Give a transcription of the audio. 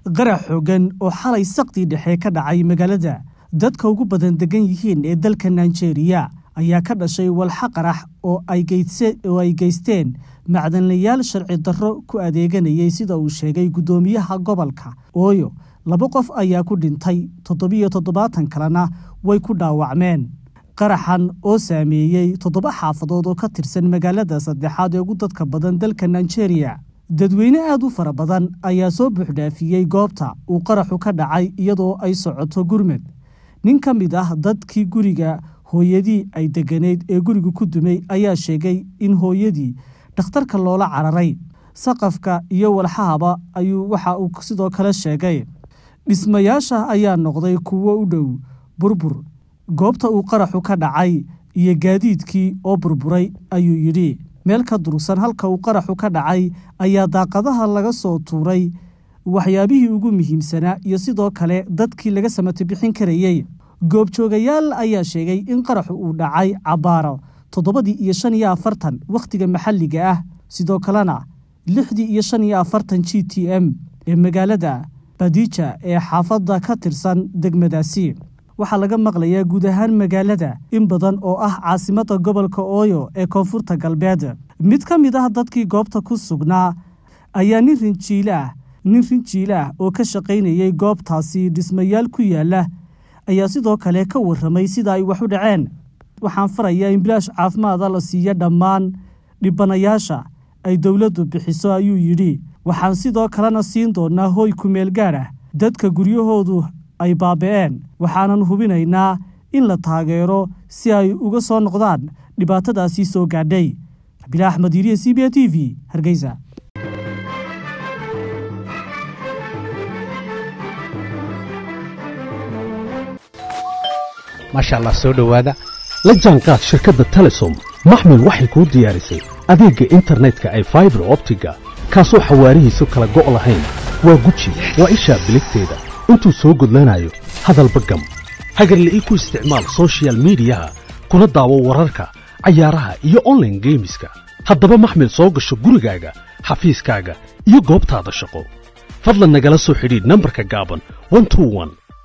qarax xoogan oo xalay saqdii dhexe ka dhacay magaalada dadka ugu badan degan yihiin ee dalka nigeria ayaa ka dhashay walxa qarax oo ay geysteen macdanlayaal sharci darro ku adeeganayay sida uu sheegay guddoomiyaha gobolka ooyo laba qof ayaa ku dhintay toddobiyo toddobaatan kalena way ku dhaawacmeen qaraxan oo saameeyey toddoba xaafadood oo ka tirsan magaalada saddexaad ee ugu dadka badan dalka nigeria dadweyne aad u fara badan ayaa soo buuxdhaafiyey goobta uu qaraxu ka dhacay iyadoo ay socoto gurmad nin ka mid ah dadkii guriga hooyadii ay degganayd ee guriga ku dumay ayaa sheegay in hooyadii dhakhtarka loola cararay saqafka iyo walxahaba ayuu waxa uu sidoo kale sheegay dhismayaasha ayaa noqday kuwo u dhow burbur goobta uu qaraxu ka dhacay iyo gaadiidkii oo burburay ayuu yidhi meel ka durugsan halka uu qaraxu ka dhacay ayaa daaqadaha laga soo tuuray waxyaabihii ugu muhiimsanaa iyo sidoo kale dadkii laga samato bixin karayey goobjoogayaal ayaa sheegay in qaraxu uu dhacay cabbaaro toddobadii iyo shan iyo afartan wakhtiga maxalliga ah sidoo kalena lixdii iyo shan iyo afartan g t m ee magaalada badija ee xaafadda ka tirsan degmadaasi waxaa laga maqlayaa guud ahaan magaalada in badan oo ah caasimadda gobolka ooyo ee koonfurta galbeed mid ka mid ah dadkii goobta ku sugnaa ayaa nin rinjiile ah nin rinjiile ah oo ka shaqaynayay goobtaasi dhismayaal ku yaala ayaa sidoo kale ka warramay sida ay wax u dhaceen waxaan farayaa in bilaash caafimaada la siiya dhammaan dhibanayaasha ay dowladdu bixiso ayuu yidhi waxaan sidoo kalena siin doonnaa hooy kumeel gaad ah dadka guryahoodu ay baaba'een waxaanan hubinaynaa in la taageero si ay uga soo noqdaan dhibaatadaasii soo gaadhay rabiila axmed yiriye c b a t v hargeysa maasha allah soo dhowaada la jaanqaad shirkadda telesom maxmil waxay kuu diyaarisay adeegga internetka ay faibar optiga kaasoo xawaarihiisu kala go' lahayn waa guji waa ishaa biligteeda intuu soo gudlanayo hadalba gam hagarle ii ku isticmaal sochial midiyaha kuna daawo wararka cayaaraha iyo onlaine geemiska haddaba maxmil soo gasho gurigaaga xafiiskaaga iyo goobtaada shaqo fadlan nagala soo xidhiidh nambarka gaaban